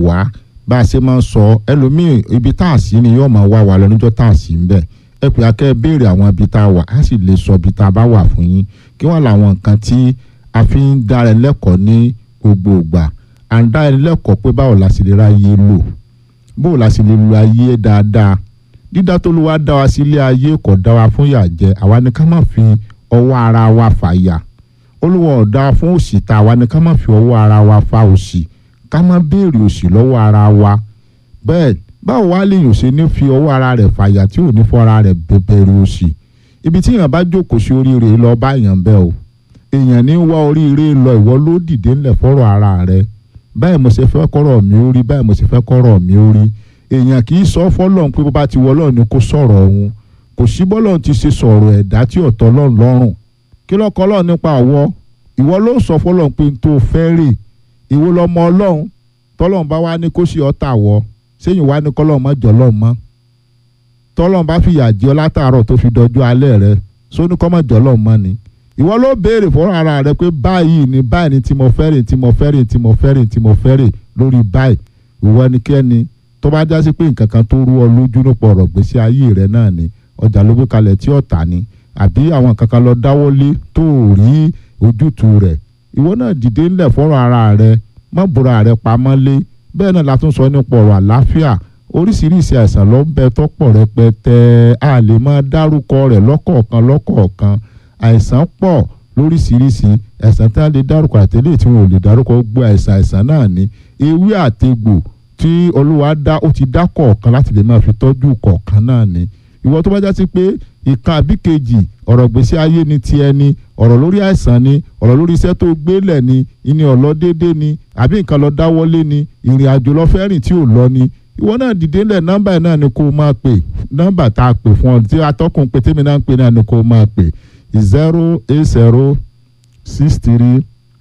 wá bá a ṣe máa ń sọ ẹlòmíì ibi tá a sí ni yóò máa wá wa lọ níjọ́ tá a sí ń bẹ̀ ẹ pé akẹ́ béèrè àwọn ibi tá a wà á sì lè sọ ibi tá a bá wà fún yín kí wọ́n làwọn nǹkan tí a fi ń dára lẹ́kọ̀ọ́ ní gbogbo ìgbà à ń dára lẹ́kọ̀ọ́ pé báwo la sì lè ra ayé lò báwo la sì lè lo ayé dáadáa dídá tó ló wá dá wa sílé ayé kò dá wa fún yà jẹ àwa ni ká má fi ọwọ́ ara wa fà yà olúwa ọ̀dà fún òṣì tá àwa ni ká má fi ọwọ́ ara wa fa òṣì ká má béèrè òṣì lọ́wọ́ ara wa bẹ́ẹ̀ báwo wá lèèyàn ṣe ní fi ọwọ́ ara rẹ̀ fàyà tí ò ní fọ́ ara rẹ̀ bẹ̀bẹ̀rẹ̀ òṣì ibi tí èèyàn bá jókòó sí oríire lọ bá èèyàn bẹ́ẹ̀ o èèyàn ní wá oríire lọ ìwọ ló dìde ńlẹ̀ fọ́rọ̀ ara rẹ̀ báyìí mo ṣe fẹ́ kọ́rọ̀ mi ó rí báyìí mo ṣe fẹ́ kọ́rọ̀ mi ó rí èèyàn kì í sọ fọ́lọ́run pé bó bá ti wọ Ọlọ́run ni kó sọ̀rọ̀ òun kò sí bọ́lọ́run ti ṣe sọ̀rọ̀ ẹ̀dá tí ọ̀tọ̀ Ọlọ́run lọ́rùn kí lọ́kọ́ Ọlọ́run nípa ọ̀wọ́ ìwọ ló sọ fọ́lọ́run pé n tó fẹ́ rè ìwọ lọmọ Ọlọ́run tọ́lọ́run bá wá ní kó ṣe ọ̀tá wọ sẹ́yìn wá ní kọ́lọ́run má jọ lọ́run mọ́ tọ́lọ́run bá fìyà jẹ ọ látàárọ̀ tó fi dọjú alẹ́ rẹ sóní kọ́ má jọ lọ́run mọ́ ni ìwọ ló béèrè fọ́rọ̀ ara rẹ pé báyìí ni báyìí ni tí mo fẹ́ rè tí mo fẹ́ rè tí mo fẹ́ rè tí mo fẹ́ rè lórí báyìí ìwọ ẹnikẹ́ni tó bá já sí pé nǹkan kan tó rú ọ lójú nípa ọ̀rọ̀ gbèsè ayé rẹ náà ni ọjà ló gbé kalẹ̀ tí ọ̀tà ni àbí àwọn nǹkan kan lọ dáwọ́lé tó rí ojútùú rẹ̀ ìwọ náà dìde ńlẹ̀ fọ́rọ̀ ara rẹ má bora rẹ pamọ́ lé bẹ́ẹ̀ náà la tún sọ nípa ọ̀rọ̀ àláfíà oríṣiríṣi àìsàn ló ń bẹ tọ́pọ̀ rẹpẹtẹ a lè máa dárúkọ rẹ̀ lọ́kọ̀ọ̀kan lọ́kọ̀ọ̀kan àìsàn pọ̀ lóríṣiríṣi àìsàn tí a lè dárúkọ àtẹlẹ tí wọn ò lè dárúkọ gbogbo àìsàn àìsàn náà ni ewé àtegbò tí olúwa dá ó ti dá kọ̀ọ̀kan láti lè máa fi tọ́jú kọ̀ọ̀kan náà ni ìwọ tó bá já sí pé ìkan àbí kejì ọ̀rọ̀ gbèsè ayé ni ti ẹni ọ̀rọ̀ lórí àìsàn ni ọ̀rọ̀ lórí iṣẹ́ tó gbélẹ̀ ni ìní ọ̀lọ́ déédéé ni àbí nǹkan lọ dáwọ́lé ni ìrìn àjò lọ fẹ́ rìn tí ò lọ ni ìwọ náà dìde ńlẹ̀ nọ́mbà náà ni kó o máa pè nọ́mbà tá a pè fún ọ tí atọ́kùn pé tèmi náà ń pè náà ni kó o máa pè zero eight zero six three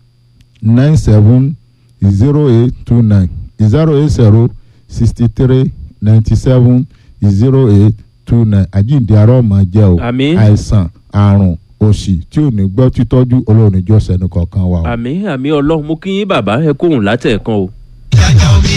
nine seven zero eight two nine zero eight zero sixty three ninety seven zero eight two nine àjíǹde ara ọmọ jẹ́ o Àmín. àìsàn àrùn òṣì tí ò ní gbọ́ títọ́jú olóòrùn ìjọsẹ̀ ní kọ̀ọ̀kan wa o. àmì àmì ọlọ́run mú kí yín bàbá ẹ kóhùn látẹ̀ẹ̀kan o. Ìyájọ́